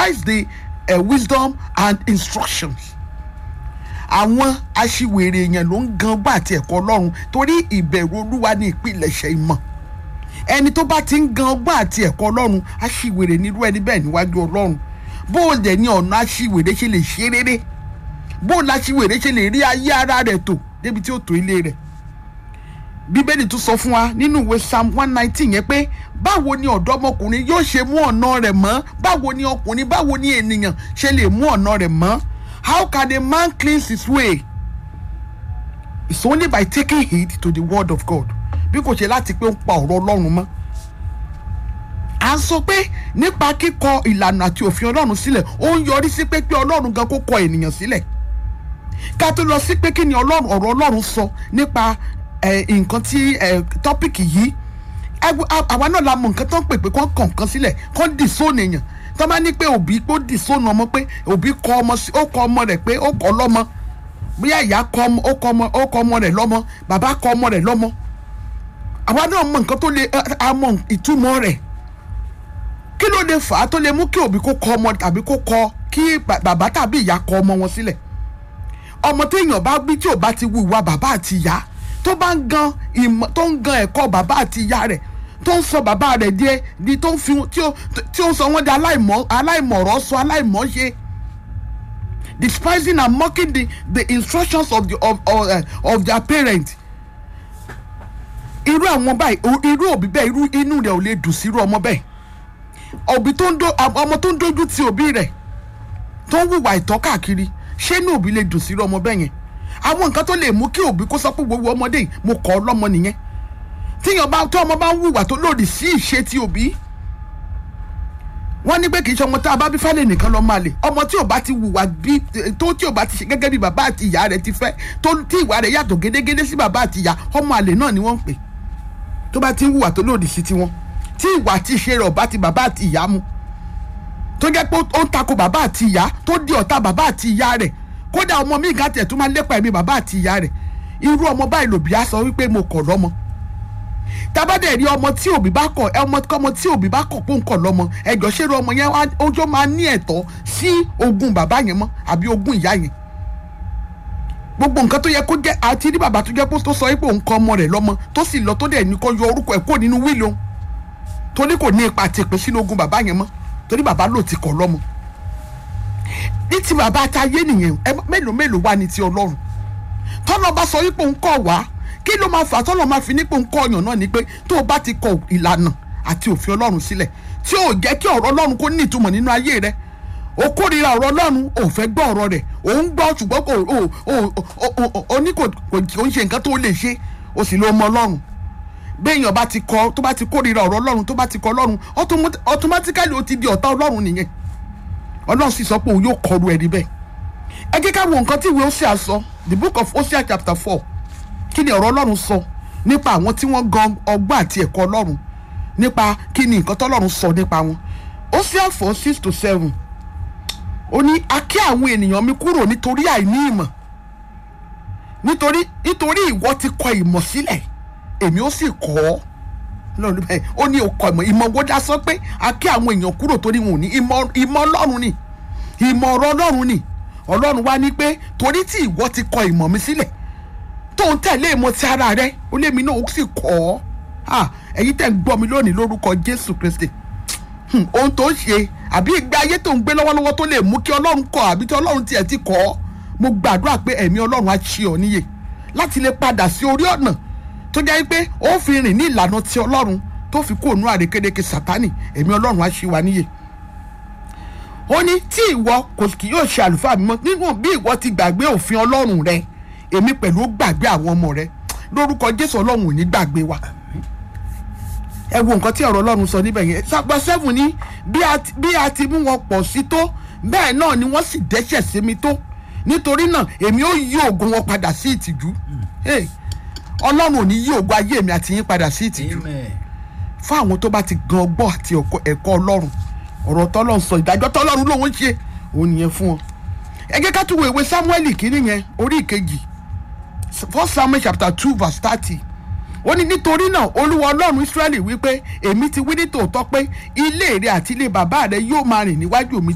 despise the uh, wisdom and instructions àwọn aṣiwèrè èèyàn ló ń gan gbà àti ẹ̀kọ́ ọlọ́run torí ìbẹ̀rù olúwa ní ìpilẹ̀ṣẹ̀ ìmọ̀ ẹni tó bá ti ń gan gbà àti ẹ̀kọ́ ọlọ́run aṣiwèrè nírú ẹni bẹ́ẹ̀ níwájú ọlọ́run bó o dẹ̀ ní ọ̀nà aṣiwèrè ṣe lè ṣe rere bó o láṣiwèrè ṣe lè rí ayé ara rẹ̀ tò débi tí ó tó ilé rẹ̀ bíbélì tún sọ fún wa nínú ìwé psalm one nineteen yẹn pé báwo ni ọ̀dọ́mọkùnrin yóò ṣe mú ọ̀nà rẹ̀ mọ́ báwo ni ọkùnrin báwo ni ènìyàn ṣe lè mú ọ̀nà rẹ̀ mọ́ how can a man cleanse his way it's only by taking heed to the word of God bí kò ṣe láti pé ó ń pa ọ̀rọ̀ ọlọ́run mọ́ à ń sọ pé nípa kíkọ ìlànà àti òfin ọlọ́run sílẹ̀ ó ń yọrí sí pé pé ọlọ́run gan kó kọ ènìyàn sílẹ̀ ká tó lọ sí pé kí ni ọlọ́run ọ̀rọ̀ ọlọ́run sọ nípa nǹkan tí tọ́pìkì yìí àwa náà la mọ nǹkan tó ń pè pé kó kàn kan sílẹ̀ kó dì sóònù èèyàn tó bá ní pé òbí kó dì sóònù ọmọ pé òbí kọ ọmọ ó kọ ọmọ rẹ̀ pé ó kọ lọ́mọ bóyá ìyá kọ ọmọ ó kọ ọmọ ó kọ ọmọ rẹ̀ lọ́mọ bàbá kọ ọmọ rẹ̀ lọ́mọ àwa náà mọ nǹkan tó lè àmọ ìtumọ̀ rẹ̀ kí ló lè fà á tó lè mú kí òbí kó kọ ọmọ tàbí kó kọ kí bàbá tàbí ìyá kọ ọmọ wọn sílẹ̀ ọmọ téèyàn bá bí tí ò bá ti wu ìwà bàbá àti ìyá tó bá ń gan ìmọ̀ tó ń gan ẹ̀kọ́ bàbá àti ìyá rẹ̀ tó ń sọ bàbá rẹ̀ di di tó ń fi tí ó tí ó ń sọ wọ́n di aláìmọ̀ aláìmọ̀rọ̀ sọ aláìmọ̀ ṣe despising and mocking the the instructions of the of of, uh, of their parents irú àwọn báyìí irú òbí bẹ́ẹ̀ irú inú rẹ̀ ò lè dùn sí irú ọmọ bẹ́ẹ̀ òbí tó ń do ọmọ tó ń dojú ti òbí rẹ̀ tó ń hùwà ìtọ́ káàkiri ṣé inú òbí lè dùn sí irú ọmọ bẹ́ẹ̀ yẹn àwọn nǹkan tó lè mú kí òbí kó sọ pé gbogbo ọmọdé yìí mo kọ́ ọ lọ́mọ nìyẹn tíyan bá tó ọmọ bá ń hùwà tó lòdì sí ìṣe ti òbí wọ́n ní pé kì í ṣe ọmọ tá a bá bí fálẹ̀ nìkan lọ́ máa lè ọmọ tí ò bá ti hùwà bí tó tí ò bá ti ṣe gẹ́gẹ́ bí bàbá àti ìyá rẹ̀ ti fẹ́ tó tí ìwà rẹ̀ yàtọ̀ gédégédé sí bàbá àti ìyá ọmọ àlè náà ni wọ́n ń pè tó bá ti ń hùwà tó lòdì sí tiwọn tí ìwà àti ìṣe rẹ̀ ọ̀bá ti bàbá àti ìyá mu tó jẹ́ pé ó ń tako bàbá àti ìyá tó di ọ̀tá bàbá àti ìyá rẹ̀ kódà ọmọ mi ìgbà tẹ̀ tó máa lépa ẹ̀mí bàbá àti ìyá rẹ̀ irú ọmọ báyìí lòbí á sọ wípé mo kọ̀ lọ́mọ tabadẹ rí ọmọ tí òbí bá kọ̀ ọmọ kọ́mọ tí òbí bá kọ̀ pé ń kọ̀ lọ́mọ ẹjọ́ ṣé ọmọ yẹn ọjọ́ máa ní ẹ̀tọ́ sí ogún bàbá yẹn mọ́ àbí ogún ìyá yẹn gbogbo nǹkan tó yẹ kó jẹ́ àti rí bàbá tó jẹ́ pé tó sọ pé òun kọ́ ọmọ rẹ̀ lọ́mọ tó sì lọ tó dẹ̀ ní kó yọ orúkọ ẹ̀ kó nínú wíìlì òun torí kò ní ipa àti ìpín sínú ogún bàbá yẹn mọ́ torí bàbá ló ti kọ̀ lọ́mọ ní ti bàbá táyé nìyẹn mélòó mélòó wá ní ti ọlọ́run tọ́lọ́ bá sọ wípé òun kọ̀ wá kí ló máa fà tọ́lọ́ máa fi nípò ń kọ́ ọ̀yàn náà ni pé tó o bá ti kọ ìlànà àti òfin ọlọ́run sílẹ̀ tí ò jẹ́ kí ọ̀rọ̀ ọlọ́run kó ní ìtumọ̀ nínú ayé rẹ o kórìíra ọ̀rọ̀ ọlọ́run ò fẹ́ gbọ́ ọ̀rọ̀ rẹ̀ ò ń gbọ́ ṣùgbọ́n kò o ní kò ń ṣe nǹkan tó lè ṣe o sì ló mọ ọlọ́run béèyàn bá ti kọ tó bá ti kórìíra ọ̀rọ̀ ọlọ́run tó bá ti kọ ọlọ́run automatically o ti di ọ̀tá ọlọ́run nìyẹn ọlọ́run sì sọ pé òun yóò kọrù ẹni bẹ́ẹ̀ ẹ jẹ́ ká wo nǹkan tí ìwé Hósíà sọ the book of Hosea chapter four kí ni ọ̀rọ̀ ọlọ́run sọ nípa àwọn tí wọ́n gan ọgbọ́n àti ẹ̀kọ́ ọlọ́run nípa kí ni nǹkan tọ́lọ́run sọ nípa wọn Hosea four six to seven ó ní a kí àwọn ènìyàn mi kúrò nítorí àìní ìmọ̀ nítorí nítorí ìwọ ti kọ ìmọ̀ sílẹ̀ èmi ó sì kọ́ ọ́ ó ní ọkọ̀ ìmọ̀ ìmọ̀ wo dá sọ pé a kí àwọn èèyàn kúrò torí wọn ò ní ìmọ̀ ọlọ́run ni ìmọ̀ ọ̀rọ̀ ọlọ́run ni ọlọ́run wá ní pé torí tí ìwọ ti kọ ìmọ̀ mi sílẹ̀ tó ń tẹ̀lé ìmọ̀ ti ara rẹ ó lé mi náà ó sì kọ́ ọ́ ẹ̀yin tẹ̀ ń gbọ́ mi lónìí lórúkọ Jésù Kristi ohun tó ń ṣe àbí ìgbé ayé tó ń gbé lọ́wọ́lọ́wọ́ tó lè mú kí ọlọ́run kọ́ àbí tí ọlọ́run tiẹ̀ ti kọ́ ọ́ mo gbàdúrà pé ẹ̀mí ọlọ́run á ṣe ọ́ níyè láti lè padà sí orí ọ̀nà tó jẹ́ pé ó fi rìn ní ìlànà ti ọlọ́run tó fi kó ònú àrékédéke sátánì ẹ̀mí ọlọ́run á ṣe wa níyè ó ní tí ìwọ kò kì yóò ṣe àlùfáà mímọ́ nínú bí ìwọ ti gbàgbé òfin ọlọ́run rẹ èmi pẹ̀lú gbàgbé àwọn ọmọ rẹ lórúkọ jésù ọlọ́run ò ní gbàgbé wa ẹ wo nǹkan tí ọ̀rọ̀ ọlọ́run sọ níbẹ̀ yẹn sàgbà sẹ́fù ní bí a ti mú wọn pọ̀ sí tó bẹ́ẹ̀ náà ni wọ́n sì dẹ́ṣẹ̀ sí mi tó nítorí náà èmi ó yí ògo wọn padà sí ìtìjú ọlọ́run ò ní yí ògo ayé mi àti yín padà sí ìtìjú fún àwọn tó bá ti gan ọgbọ́n àti ẹ̀kọ́ ọlọ́run ọ̀rọ̀ tọ́lọ́run sọ ìdájọ́ tọ́lọ́run lòun ń ṣe òun nìyẹn fún wọn ẹ jẹ́ ká tún wo ìwé Sámúẹ́lì kínní yẹn orí ìkejì First Samuel chapter two verse thirty ó ní nítorí náà olúwa ọlọ́run Ísírẹ́lì wípé èmi ti wí ní tòótọ́ pé ilé rẹ àti ilé bàbá rẹ yóò máa rìn níwájú mi